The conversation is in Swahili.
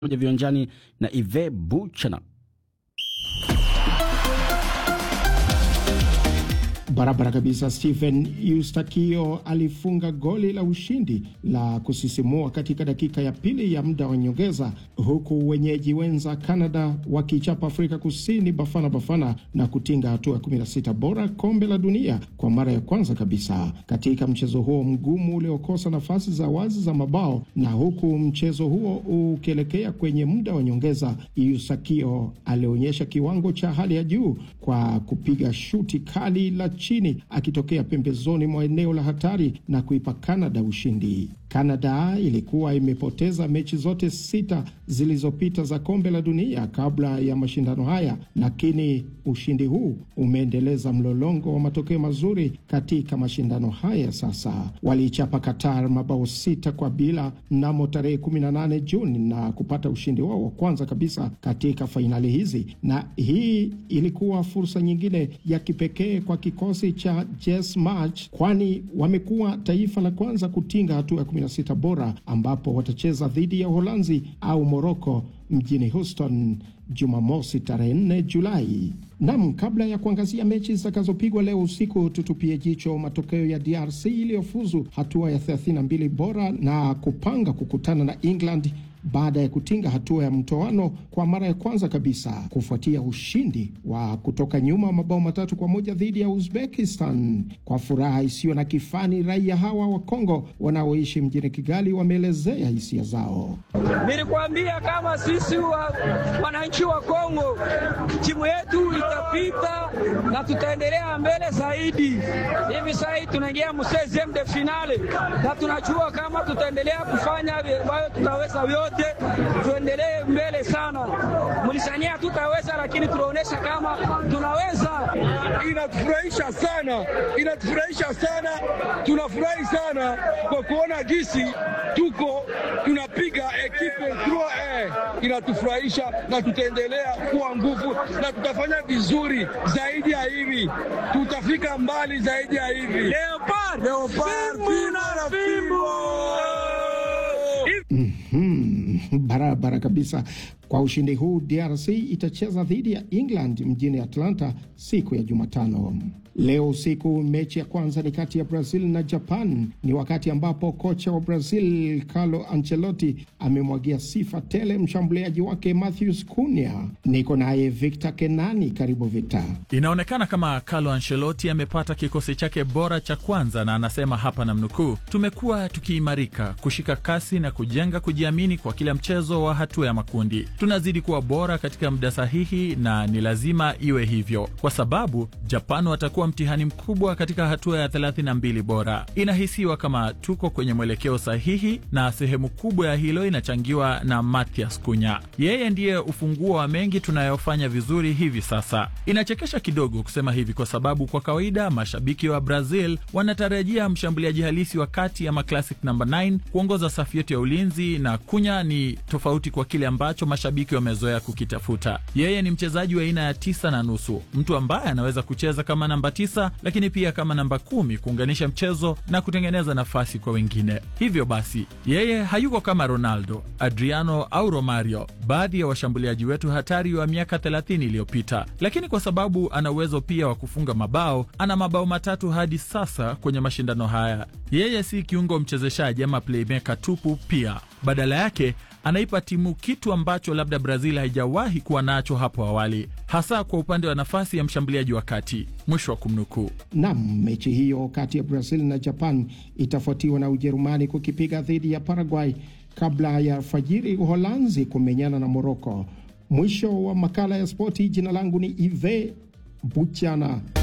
moja viwanjani na Ive Buchana. Barabara kabisa. Stephen Eustakio alifunga goli la ushindi la kusisimua katika dakika ya pili ya muda wa nyongeza, huku wenyeji wenza Canada wakichapa Afrika Kusini Bafana Bafana na kutinga hatua ya 16 bora kombe la dunia kwa mara ya kwanza kabisa katika mchezo huo mgumu uliokosa nafasi za wazi za mabao. Na huku mchezo huo ukielekea kwenye muda wa nyongeza, Eustakio alionyesha kiwango cha hali ya juu kwa kupiga shuti kali la chini akitokea pembezoni mwa eneo la hatari na kuipa Canada ushindi. Canada ilikuwa imepoteza mechi zote sita zilizopita za kombe la dunia kabla ya mashindano haya, lakini ushindi huu umeendeleza mlolongo wa matokeo mazuri katika mashindano haya. Sasa waliichapa Qatar mabao sita kwa bila mnamo tarehe 18 Juni na kupata ushindi wao wa kwanza kabisa katika fainali hizi, na hii ilikuwa fursa nyingine ya kipekee kwa kikosi cha Jess March, kwani wamekuwa taifa la kwanza kutinga hatua ya 16 bora ambapo watacheza dhidi ya Uholanzi au Moroko mjini Houston Jumamosi tarehe 4 Julai. Nam, kabla ya kuangazia mechi zitakazopigwa leo usiku, tutupie jicho matokeo ya DRC iliyofuzu hatua ya 32 bora na kupanga kukutana na England baada ya kutinga hatua ya mtoano kwa mara ya kwanza kabisa kufuatia ushindi wa kutoka nyuma mabao matatu kwa moja dhidi ya Uzbekistan. Kwa furaha isiyo na kifani, raia hawa wa Kongo wanaoishi mjini Kigali wameelezea hisia zao. Nilikwambia kama sisi wananchi wa, wa Kongo timu yetu itapita na tutaendelea mbele zaidi. Hivi sasa hii tunaingia mu 16 de finale na tunajua kama tutaendelea kufanya ambayo tutaweza vyote tuendelee mbele sana. Mlisania tutaweza, lakini tunaonyesha kama tunaweza. Inatufurahisha sana, inatufurahisha sana, tunafurahi sana kwa kuona gisi tuko tunapiga ekipe 3 inatufurahisha, na tutaendelea kuwa nguvu na tutafanya vizuri zaidi ya hivi, tutafika mbali zaidi ya hivi. Leopard, Leopard, Mm, barabara kabisa. Kwa ushindi huu DRC itacheza dhidi ya England mjini Atlanta siku ya Jumatano. Leo usiku mechi ya kwanza ni kati ya Brazil na Japan. Ni wakati ambapo kocha wa Brazil Carlo Ancelotti amemwagia sifa tele mshambuliaji wake Matheus Cunha. Niko naye Victor Kenani, karibu Victor. Inaonekana kama Carlo Ancelotti amepata kikosi chake bora cha kwanza, na anasema hapa na mnukuu, tumekuwa tukiimarika, kushika kasi na kujenga kujiamini kwa kila mchezo wa hatua ya makundi. Tunazidi kuwa bora katika muda sahihi, na ni lazima iwe hivyo kwa sababu Japan watakuwa mtihani mkubwa katika hatua ya 32 bora. Inahisiwa kama tuko kwenye mwelekeo sahihi, na sehemu kubwa ya hilo inachangiwa na Mathias Cunha. Yeye ndiye ufunguo wa mengi tunayofanya vizuri hivi sasa. Inachekesha kidogo kusema hivi kwa sababu kwa kawaida mashabiki wa Brazil wanatarajia mshambuliaji halisi wa kati ama classic number 9 kuongoza safu yetu ya ulinzi, na Cunha ni tofauti kwa kile ambacho mashabiki wamezoea kukitafuta. Yeye ni mchezaji wa aina ya tisa na nusu, mtu ambaye anaweza kucheza kama namba tisa lakini pia kama namba kumi kuunganisha mchezo na kutengeneza nafasi kwa wengine. Hivyo basi yeye hayuko kama Ronaldo, Adriano au Romario, baadhi ya washambuliaji wetu hatari wa miaka 30 iliyopita, lakini kwa sababu ana uwezo pia wa kufunga mabao, ana mabao matatu hadi sasa kwenye mashindano haya. Yeye si kiungo mchezeshaji ama playmaker tupu, pia badala yake anaipa timu kitu ambacho labda Brazil haijawahi kuwa nacho hapo awali, hasa kwa upande wa nafasi ya mshambuliaji wa kati. Mwisho wa kumnukuu. Nam, mechi hiyo kati ya Brazil na Japan itafuatiwa na Ujerumani kukipiga dhidi ya Paraguay kabla ya alfajiri Uholanzi kumenyana na Moroko. Mwisho wa makala ya spoti. Jina langu ni Ive Buchana.